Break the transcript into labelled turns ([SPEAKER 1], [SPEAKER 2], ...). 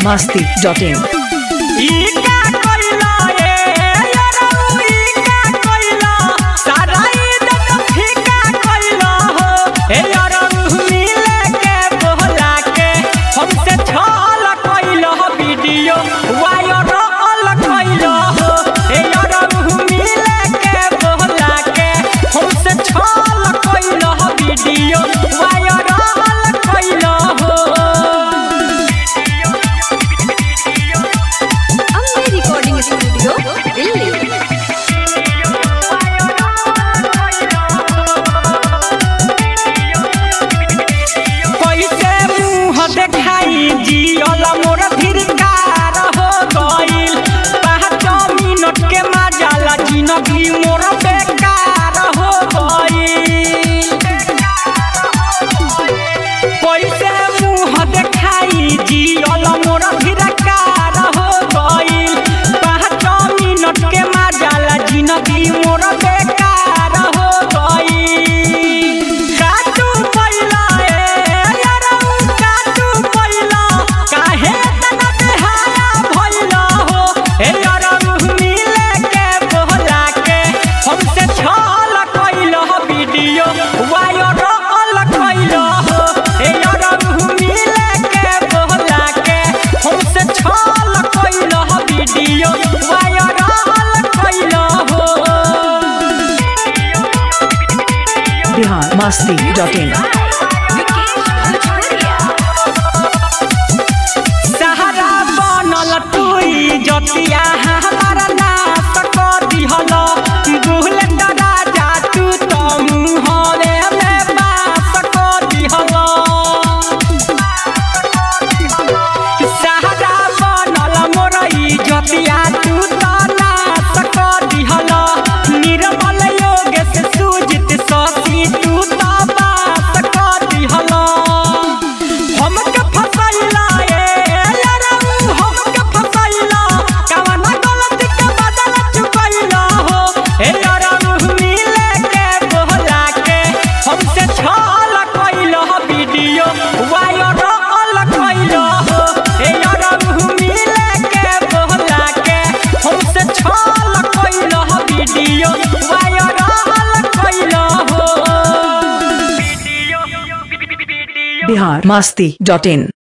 [SPEAKER 1] masti dot in.
[SPEAKER 2] ई का कइला ए यारौ ई का कइला सारा इज्जत फीका कइला हो ए यारौ मिले के बोला के हमसे छल कइला वीडियो वायरल कइला हो ए यारौ मिले के बोला के हमसे छल कइला वीडियो वायरल कइला हो
[SPEAKER 3] अम्बे रिकॉर्डिंग स्टूडियो दिल्ली
[SPEAKER 2] कैसे मुंह देखाई जियल मोर धिरकार हो गइल पाँच मिनट के मजाला जिंदगी मोर बेकार हो गइल कैसे मुंह देखाई जियल मोर धिरकार हो गइल पाँच मिनट के मजाला जिंदगी मोर बेकार हो गइल काटू पहिला ए यारौ काटू पहिला काहे तना बेहाया भइला हो ए यारौ मिले के बोला के हमसे छल कइला वीडियो वायरल कइला हो ए यारौ मिले के बोला के हमसे छल कइला वीडियो वायरल कइला हो
[SPEAKER 1] Bihar masti dot in.
[SPEAKER 2] सहारा बनल टुई जतिया हमारा नाश कर दिहल बुलेट राजा तू तो मुहरे में बास कर दिहल सहारा बनल मोरई जतिया तू तो नाश कर दिहल निर्मल योग से सूजित ससी तू तो बास कर दिहल हमके फसैला ए यारौ हमके फसैला कवना गलती के बदला चुकैला हो ए यारौ मिले के बोला के हमसे छल कइला वीडियो वायरल कइला हो ए यारौ मिले के बोला के हमसे छल कइला वीडियो वायरल कइला हो
[SPEAKER 1] Bihar masti dot in.